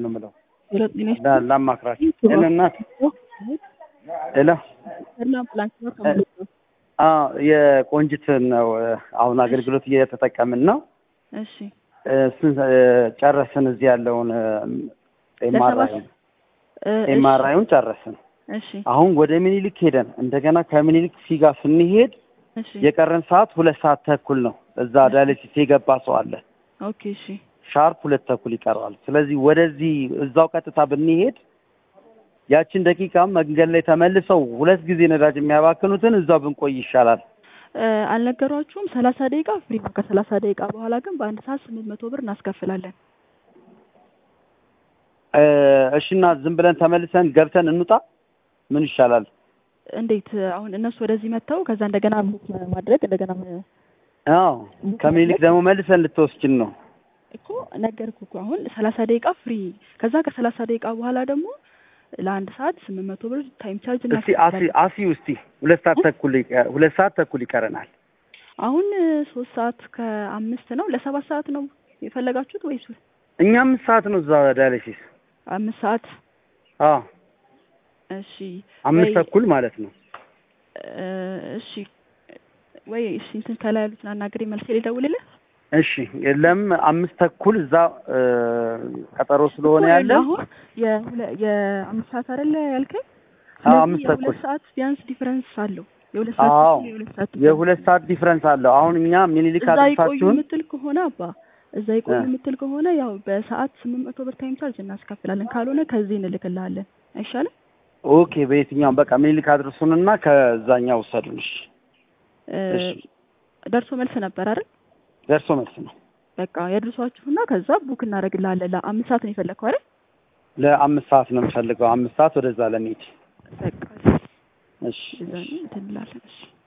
ነው የምለው ሄሎ ጤና ይስጥ- ላ- ላማክራችሁ። ሄሎ እናት ሄሎ ሄሎ አምቡላንስ ነው ከማለት ነው። አዎ የቆንጅት ነው አሁን አገልግሎት እየተጠቀምን ነው። እሺ እሱን እ፣ ጨረስን። እዚህ ያለውን ኤምአርአይ እ፣ እሺ፣ ኤምአርአይውን ጨረስን። እሺ አሁን ወደ ሚኒሊክ ሄደን እንደገና ከምኒሊክ ፊጋ ስንሄድ እሺ የቀረን ሰዓት ሁለት ሰዓት ተኩል ነው። እዛ ዳያሊሲስ የገባ ሰው አለ። ኦኬ እሺ ሻርፕ ሁለት ተኩል ይቀረዋል። ስለዚህ ወደዚህ እዛው ቀጥታ ብንሄድ ያችን ደቂቃ መንገድ ላይ ተመልሰው ሁለት ጊዜ ነዳጅ የሚያባክኑትን እዛው ብንቆይ ይሻላል። እ፣ አልነገሯችሁም? ሰላሳ ደቂቃ ፍሪ ነው። ከሰላሳ ደቂቃ በኋላ ግን በአንድ ሰዓት ስምንት መቶ ብር እናስከፍላለን። እ፣ እሺና ዝም ብለን ተመልሰን ገብተን እንውጣ። ምን ይሻላል? እንዴት አሁን እነሱ ወደዚህ መጥተው ከዛ እንደገና ቡክ ማድረግ እንደገና ም- አዎ ከምኒልክ ደግሞ መልሰን ልትወስችን ነው። እኮ ነገርኩ እኮ አሁን ሰላሳ ደቂቃ ፍሪ ከዛ ከሰላሳ ደቂቃ በኋላ ደግሞ ለአንድ ሰዓት ስምንት መቶ ብር ታይም ቻርጅ እስቲ አሲ እናስከፍላለን። አሲ ውስቲ ሁለት ሰዓት ተኩል ይቀ- ሁለት ሰዓት ተኩል ይቀረናል። አሁን እ፣ ሶስት ሰዓት ከአምስት ነው ለሰባት ሰዓት ነው የፈለጋችሁት ወይስ እኛ አምስት ሰዓት ነው እዛ ዳያሊሲስ። አምስት ሰዓት? አዎ እሺ አምስት ወይ- ተኩል ማለት ነው። እ፣ እሺ ወይ እሺ እንትን ከላይ ያሉትን አናግሬ መልሴ ልደውልልህ እሺ የለም አምስት ተኩል እዛ እ፣ ቀጠሮ ስለሆነ እኮ ያለ አሁን የሁለ- የአምስት ሰዓት አይደለ ያልከኝ? አዎ ስለዚህ አምስት የሁለት ተኩል ሰዓት ቢያንስ ዲፈረንስ አለው። የሁለት ሰዓት አዎ ተኩል የሁለት ሰዓት የሁለት ሰዓት ዲፍረንስ አለው። አሁን እኛ ሚኒሊክ እዛ ይቆዩ አድርሳችሁን የምትል ከሆነ አባ እዛ ይቆዩ እ። የምትል ከሆነ ያው በሰዓት ስምንት መቶ ብር ታይም ቻርጅ እናስከፍላለን። ካልሆነ ከዚህ እንልክልሃለን። አይሻልም? ኦኬ በየትኛውም በቃ ሚኒሊክ አድርሱንና ከዛኛው ውሰዱን። እሺ እ፣ እሺ ደርሶ መልስ ነበር አይደል? ደርሶ መልስ ነው። በቃ ያድርሷችሁና ከዛ ቡክ እናደርግልሃለን። ለአምስት ሰዓት ነው የፈለግከው አይደል? ለአምስት ሰዓት ነው የምፈልገው። አምስት ሰዓት ወደዛ ለመሄድ በቃ እሺ እዛ እንትን እንላለን። እሺ